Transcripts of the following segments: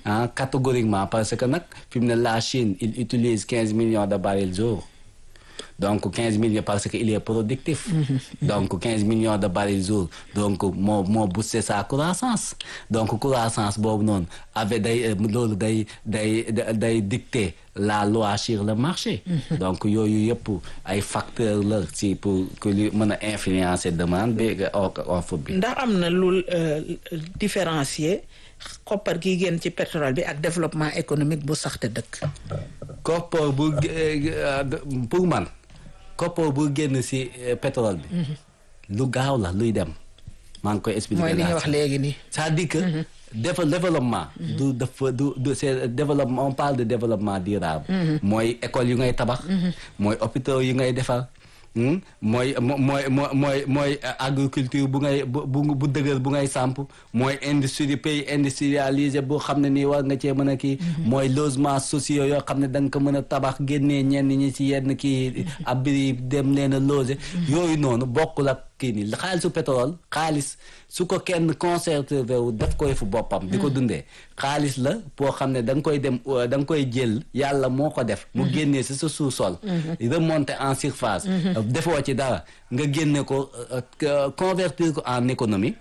ah catégoriquement parce que nag fi mu ne la Chine il utilise quinze millions de barils jour donc quinze millions parce que il est productif donc quinze millions de barils jour donc moo moo boosté sa croissance donc croissance boobu noonu avec day loolu day day day dicter la loi sur le marché donc yooyu yëpp ay facteurs la ci pour que li mën a influencer demande bi offre bi ndax am na lu différencier koppar gi génn ci pétrole bi ak développement économique bu saxte dëkk koppar bu pour man koppar bu génn ci pétrole bi lu gaaw la luy dem maa ngi koy expliquer mooy li nga wax léegi nii c'est-à-dire que développement du dafa du du c'est développement on parle de développement durable mooy école yu ngay tabax mooy hôpitaux yu ngay defar mooy mooy mooy mooy agriculture bu ngay bu bu dëgër bu ngay samp mooy industrie pays industrialisé boo xam ne nii war nga cee mën a kii mooy logement sociaux yoo xam ne da nga ko mën a tabax génnee ñenn ñi ci yenn kii abri dem leen a loger yooyu noonu bokkul ak kii nii xaalisu pétrole xaalis su ko kenn conservé wu def koy fu boppam di ko dundee xaalis la boo xam ne da nga koy dem da nga koy jël yàlla moo ko def mu génnee si sa sous-sol remonter en surface defoo ci dara nga génne ko convertir ko en économie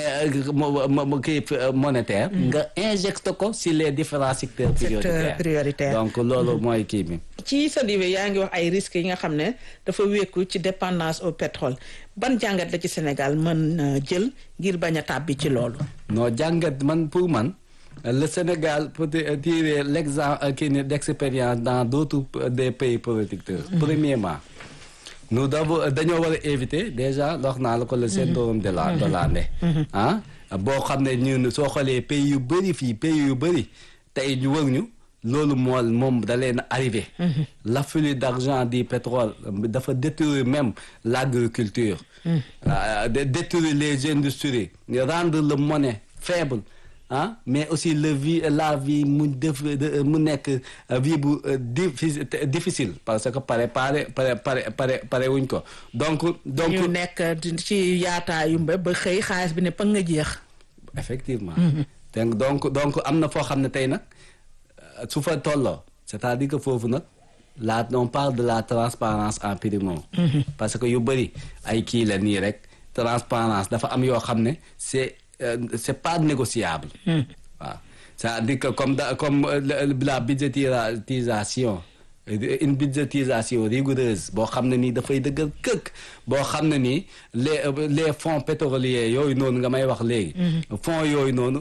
kii monétaire nga injecte ko si les différents secteurs prioritaires donc loolu mooy kii bi ci sa diwe yaa ngi wax ay risques yi nga xam ne dafa wékku ci dépendance au pétrole ban jàngat la ci Sénégal mën jël ngir bañ a tàbbi ci loolu non jàngat man pour man le Sénégal peut tirer l'exemple kii ni d'expérience dans d'autres des pays producteurs premièrement nous d'abord dañoo war a éviter déjà wax naa la ko le syndrome de la de l'Andé ah boo xam ne ñun soo xoolee pays yu bëri fii pays yu bëri tey ñu wër ñu loolu moo moom da leen arrivé l'afflux d'argent du pétrole dafa détruire même l'agriculture détruire les industries rendre le monnaie faible ah mais aussi le vie la vie mu def mu nekk vie bu difficile parce que pare pare pare pare pare pare wuñ ko donc donc ñu nekk ci yaataayu ba ba xëy xaalis bi ne pa nga jeex effectivement donc donc am na foo xam ne tey nag su fa tolloo c'est-à-dire que foofu nag la on parle de la transparence en primo parce que yu bëri ay kii la nii rek transparence dafa am yoo xam ne c'est c'est pas négociable waaw c'est-à-dire que comme da comme la budgétisation une budgétisation rigoureuse boo xam ne nii dafay dëggal këkk boo xam ne nii les les fonds pétroliers yooyu noonu nga may wax léegi fonds yooyu noonu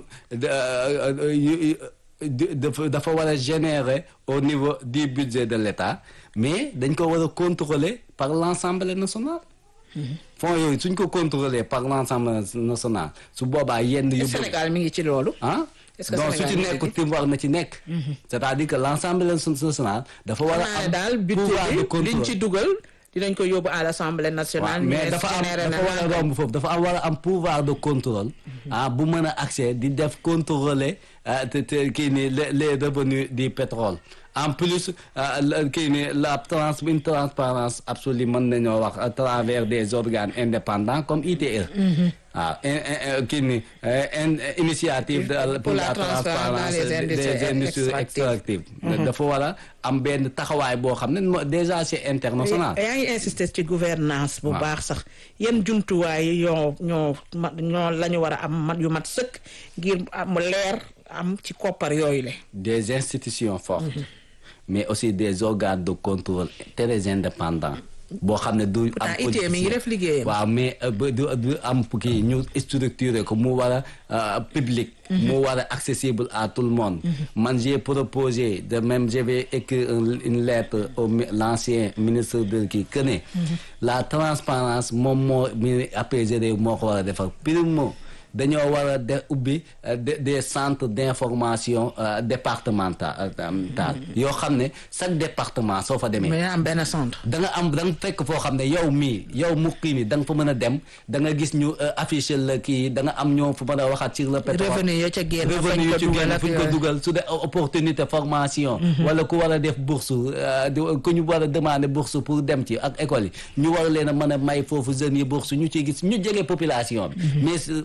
dafa dafa war a générer au niveau du budget de l'État mais dañ ko war a contrôler par l'Assemblée nationale fonds yooyu suñ ko contrôler par l'Assemblée nationale su boobaa yenn yu Sénégal mi ngi ci loolu ah donc su ci nekk tim war na ci nekk c'est-à-dire que l'Assemblée nationale dafa war a am daal budget bi liñ ci dugal dinañ ko yóbbu à l'Assemblée nationale mais dafa am dafa war a romb foofu dafa am war a am pouvoir de contrôle ah bu mën a accès di def contrôler te te kii ni les revenus du pétrole en plus kii ni la trans une transparence absolue mën nañoo wax à travers des organes indépendants comme ITE waaw kii ni initiative pour la transparence des industries extractives dafa war a am benn taxawaay boo xam ne déjà c'est international yaa ngi insister ci gouvernance bu baax sax yan jumtuwaay yoo ñoo ñoo la ñu war a am mat yu mat sëkk ngir mu leer am ci koppar yooyu le des institutions fortes mais aussi des organes de contrôle très indépendants boo xam ne du am politicien mi ngi def liggéeyam waaw mais du du am kii ñu structuré ko mu war a public mu war a accessible à tout le monde man j'ai proposé de même je vais écrire une lettre au l'ancien ministre de kii que ne la transparence moom moo mi apaiser réew moo ko war a defar primo dañoo war a de ubbi des centres d'information départemental yoo xam ne chaque département soo fa demee. mais am benn centre. da nga am da nga fekk foo xam ne yow mii yow mukki mi da nga fa mën a dem da nga gis ñu afficher la kii da nga am ñoo fa mën a waxaat sur le pétrole. revenu ya ca génn revenu ya ca génn fu ñu ko dugal su dee opportunité formation. wala ku war a def bourse ku ñu war a demander bourse pour dem ci ak école yi ñu war leen a mën a may foofu jeunes yi bourse ñu ciy gis ñu jege population bi. mais c'est bien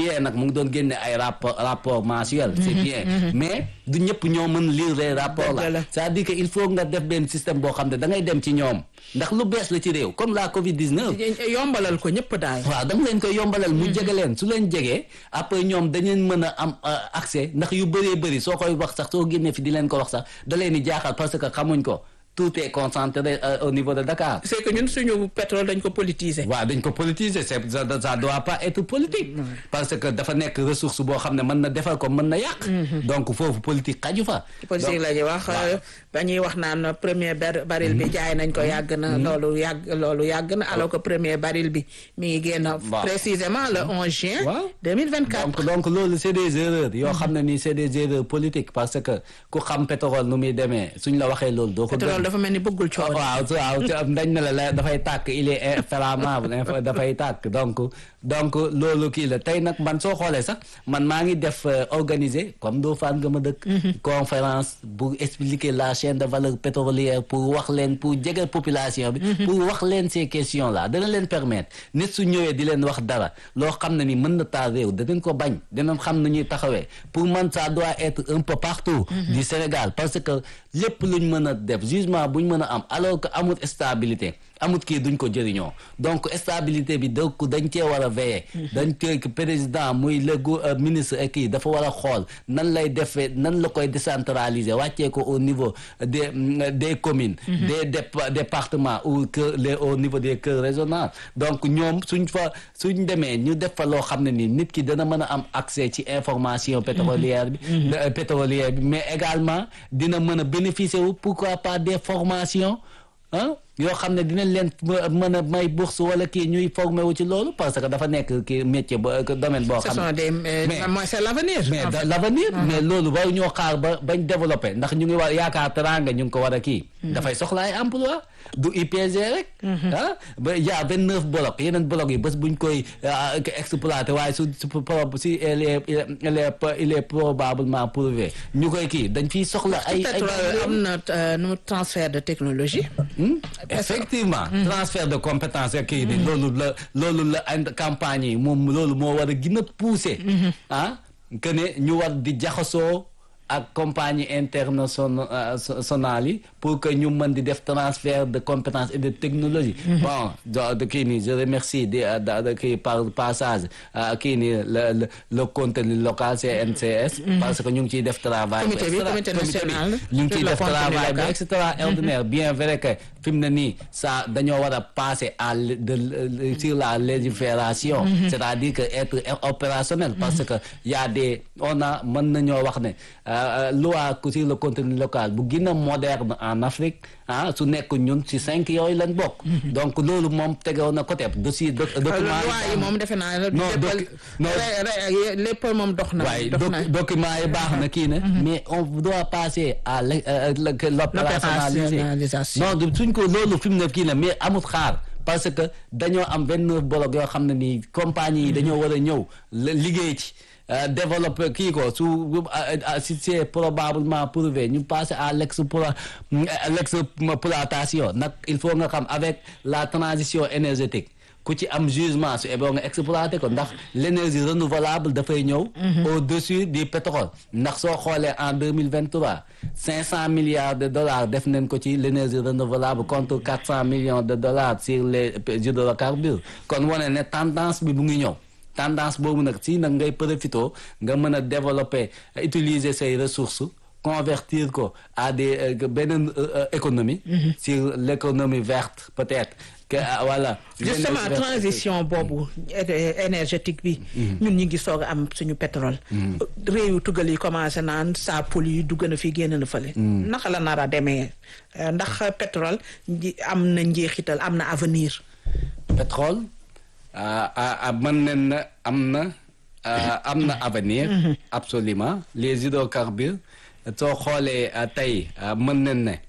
bien nag mu ngi doon génne ay rapport rapport mensuel c'est bien mais du ñëpp ñoo mën lire les rapports Dëgg la. là c'est-à-dire que il faut nga def benn système boo xam ne da ngay dem ci ñoom ndax lu bees la ci réew comme la Covid 19 yombalal ko ñëpp daal waaw da nga leen koy yombalal mu jege leen su leen jegee après ñoom dañeen mën a am euh, accès ndax yu bëree bëri soo koy wax sax soo génnee fi di leen ko wax sax da leen di jaaxal parce que xamuñ ko tout est concentré euh, au niveau de Dakar. c'est que ñun suñu pétrole dañ ko politiser waaw dañ ko politiser c'est ça ça doit pas être politique. parce que dafa nekk ressource boo xam ne mën na defar ko mën na yàq. donc foofu politique xaju fa. politique la ñuy wax ba ñuy wax naan premier bar- baril bi jaay nañ ko yàgg na loolu yàgg loolu yàgg na alors que premier baril bi mi ngi génn Waaw. précisément le 11 juin Waaw. 2024 donc donc loolu c'est des erreurs yoo xam ne nii c'est des erreurs politiques parce que ku xam pétrole nu muy demee suñ la waxee loolu doo ko pétrole gëm. dafa mel ni bëggul coow waaw waaw te dañ ne la la dafay tàkk il est inflammable inf- dafay tàkk donc donc loolu kii la tey nag man soo xoolee sax man maa ngi def euh, organiser comme doo faan nga ma dëkk conférence pour expliquer la chaîne de valeur pétrolière pour wax leen pour jege population bi pour wax leen ces questions là dana leen permettre nit su ñëwee di leen wax dara loo xam ne ni mën na taal réew danañ ko bañ danañ xam nu ñuy taxawee pour man ça doit être un peu partout du Sénégal parce que lépp luñ mën a def jugement buñ mën a am alors que amul stabilité amut kii duñ ko jëriñoo donc stabilité bi donc dañ cee war a veiller dañ cee président muy le gu- euh, ministre ak kii dafa war a xool nan lay defee nan la koy décentraliser wàccee ko au niveau des mm, des communes des dép- départements ou que les au niveau des cœurs régionaux donc ñoom suñ fa suñ demee ñu def fa loo xam ne nii nit ki dana mën a am accès ci information pétrolière bi euh, pétrolière bi mais également dina mën a bénéficier wu pourquoi pas des formations ah yoo xam ne dinañ leen mën a may bourse wala kii ñuy formé wu ci loolu parce que dafa nekk kii métier ba domaine boo ce xam sont ne des euh, Mais- mooy c'est l'avenir mais en da- fait. l'avenir mais loolu waru ñoo xaar ba bañ développé ndax ñu ngi war yaakaar teranga ñu ngi ko war a kii dafay soxla ay emploi du IPG rek ah ba y a vingt neuf blocs yeneen blocs yi bés buñ koy ah, exploité waaye su su pro- si il est il est il est probablement prouvé ñu koy kii dañ fiy soxla ay ay pétrole am na euh, nu transfert de technologie Hmm? effectivement transfert de compétence ak kii ni loolu la loolu la and campagne yi moom loolu moo war a gën a pousser ah que ne ñu war di jaxasoo ak compagnie internationale yi pour que ñu mën di def transfert de compétences et de technologie bon do- de kii nii je remercie di da da kii par passage ah, kii nii le le le contenu local CNCS parce que ñu ngi ciy def travail bu Comité bi, extra- comité bi, national ñu ngi sur ciy le def contenu travail bu local. extraordinaire bien vrai que fi mu ne nii ça dañoo war a passer à l- de l- sur la légifération c'est-à-dire que être opérationnel parce que y a des on a mën nañoo wax ne euh, loi sur le contenu local bu gën a moderne en Afrique ah su nekk ñun ci cinq yooyu lañ bokk donc loolu moom tegewoon na côté dossier doc- document loi yi moom defe naa la Non, lépp doc- non. re- re- lépp moom dox na waaye dox na doc- document yi baax na kii ne mais on doit passer à l' euh, le- que l'opérationnaliser L'opérationnalisation. non du suñ ko loolu fi mu ne kii ne mais amut xaar parce que dañoo am vingt neuf blocs yoo xam ne nii compagnie yi dañoo war a ñëw la- liggéey ci euh, développer kii ko su euh, euh, si c'est probablement prouvé ñu passer à l'explo l'exploitation nag il faut nga xam avec la transition énergétique ku ci am jugement su eboo nga exploité ko ndax l'énergie renouvelable dafay ñëw au-dessus du pétrole ndax soo xoolee en deux mille vingt trois cinq cent milliards de dollars def nañ ko ci l'énergie renouvelable contre quatre cent millions de dollars sur les hydrocarbures kon wane ne tendance bi bu ngi ñëw tendance boobu nag si nag ngay profito nga mën a développer utiliser say ressources convertir ko à des euh, beneen euh, euh, économie sur l'économie verte peut-être que ah, voilà justement L'énergie verte. transition boobu é- énergétique bi ñun ñi ngi soog a am suñu pétrole réew yu tugal yi commencé naan saa poli yi dugg na fi génn na fële naka la nar a demee Euh, ndax pétrole nji- am na njeexital am na avenir pétrole ah, ah, ah, mën nañ na am na ah, am na avenir absolument les hydrocarbures soo xoolee ah, tey ah, mën nañ ne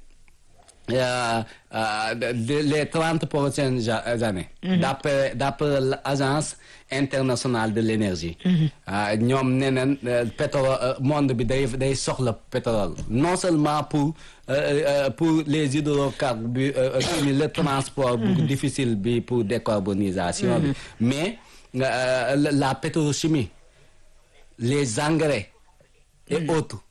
euh, euh, de- de- les trente prochaines ja- années d'après d'après l'agence internationale de l'énergie ah, ñoom nee nañ euh, pétrole euh, monde bi day day soxla pétrole non seulement pour euh, euh, pour les hydrocarbures euh, euh, kii ni le transport bu difficile bi pour décarbonisation bi mais euh, la la pétrochimie les engrais et autres